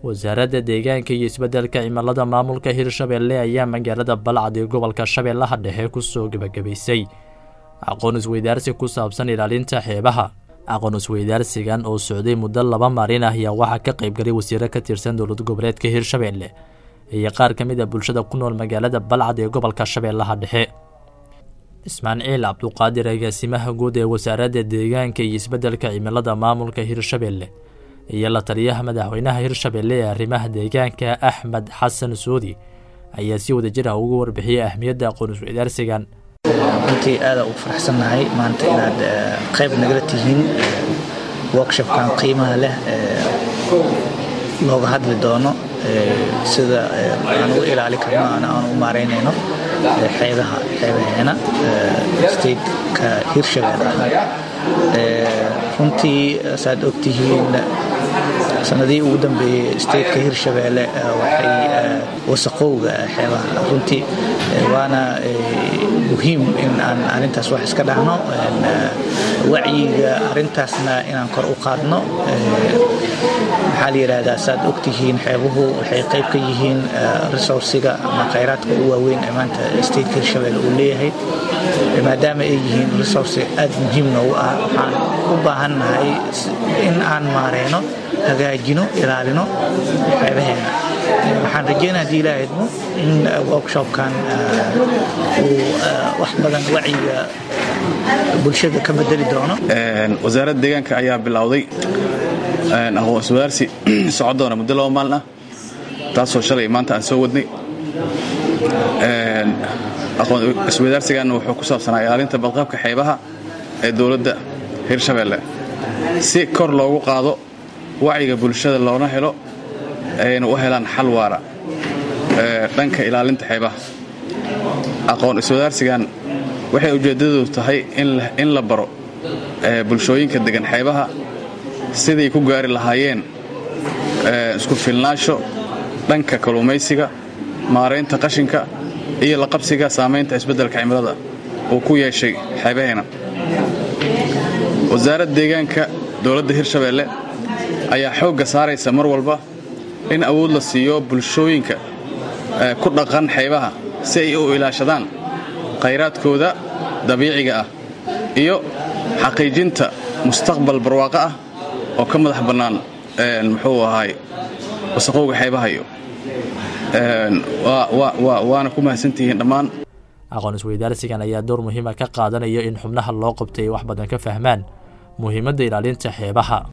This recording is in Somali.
wasaaradda deegaanka iyo isbeddelka cimilada maamulka hirshabelle ayaa magaalada balcad ee gobolka shabeellaha dhexe kusoo gebagabaysay aqoon isweydaarsi ku saabsan ilaalinta xeebaha aqoon isweydaarsigan oo socday muddo laba maalin ah ayaa waxaa ka qaybgalay wasiiro ka tirsan dowlad goboleedka hirshabelle iyo qaar ka mid a bulshada ku nool magaalada balcad ee gobolka shabeellaha dhexe ismaaciil cabduqaadir agaasimaha guud ee wasaaradda deegaanka iyo isbeddelka cimilada maamulka hirshabelle iyo la taliyaha madaxweynaha hirshabelle ee arrimaha deegaanka axmed xasan suudi ayaa si wada jir ah ugu warbixiyey ahmiyadda aqoon isweydaarsigan runtii aada ugu faraxsannahay maanta inaad qayb nagala tihiin workshopkan qiimaha leh looga hadli doono sida aan ugu ilaali karno aan u maareynayno xeebaha xeebaheena stateka hirshabelle runtii saad ogtihiin sanadihii ugu dambeeyey stateka hirshabelle waxay wasaqowga xeebaha runtii waana muhiim in aan arintaas wax iska dhahno wacyiga arintaasna inaan kor u qaadno maxaa la yidhaahdaa saad ogtihiin xeebuhu waxay qayb ka yihiin resourciga ama khayraadka ugu waaweyn ee maanta stateka hirshabelle uu leeyahay maadaama ay yihiin resource aad muhiim noogu ah waxaan u baahannahay in aan maareyno hagaajino ilaalino xeebaheena waxaan rajeynaa haddii ilaa idmo in workshopkan uu wax badan wacyiga bulshada ka bedeli doono wasaaradda deegaanka ayaa bilowday aqoon iswadaarsi socon doona muddo laba maalin ah taasoo shalay maanta aan soo wadnay aqoon iswadaarsigan wuxuu ku saabsanaa ilaalinta badqabka xeebaha ee dowladda hirshabelle si kor loogu qaado wacyiga bulshada loona helo ayna u helaan xal waara dhanka ilaalinta xeebaha aqoon iswadaarsigan waxay ujeeddadoodu tahay in la baro bulshooyinka degan xeebaha siday ku gaari lahaayeen isku filnaasho dhanka kalluumaysiga maaraynta qashinka iyo la qabsiga saamaynta isbeddelka cimilada uu ku yeeshay xeebaheena wasaaradda deegaanka dowladda hirshabelle ayaa xoogga saaraysa mar walba in awood la siiyo bulshooyinka ku dhaqan xeebaha si ay u ilaashadaan khayraadkooda dabiiciga ah iyo xaqiijinta mustaqbal barwaaqo ah oo ka madax bannaan muxuu ahaay wasaqowga xeebaha iyo waana ku mahadsantihiin dhammaan aqoon isweydaarsigan ayaa door muhiima ka qaadanaya in xubnaha loo qabtay ay wax badan ka fahmaan muhiimadda ilaalinta xeebaha